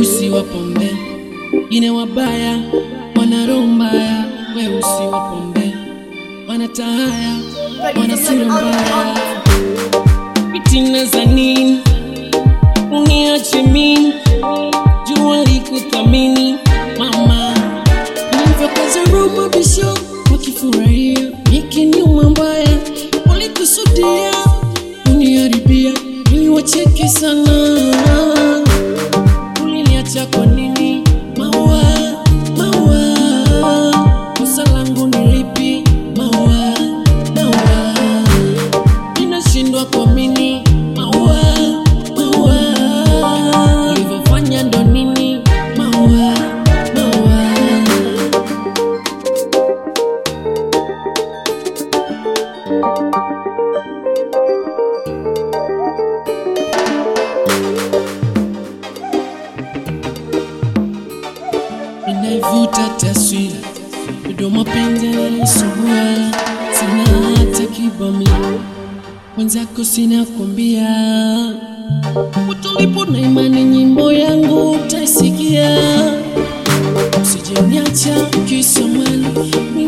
weusi wa pombe, ine wabaya, wana roho mbaya, weusi wa pombe, wana tahaya, wana sura mbaya, fitina za nini? Uniache mimi, jua likuthamini mama, nilivyokaza roho bisho wakifurahia, nikinyuma mbaya walikusudia uniharibia, ili wacheke sana. Uliniacha kwa nini? Maua, maua, kosa langu ni lipi? Maua, maua, ninashindwa kuamini. Maua, maua, ulivyofanya ndo nini? Maua, maua. inaivuta taswira midomo penzi naisugua sina hata kibami mwenzako sina kuambia utulipo na imani nyimbo yangu utaisikia usijeniacha kisamani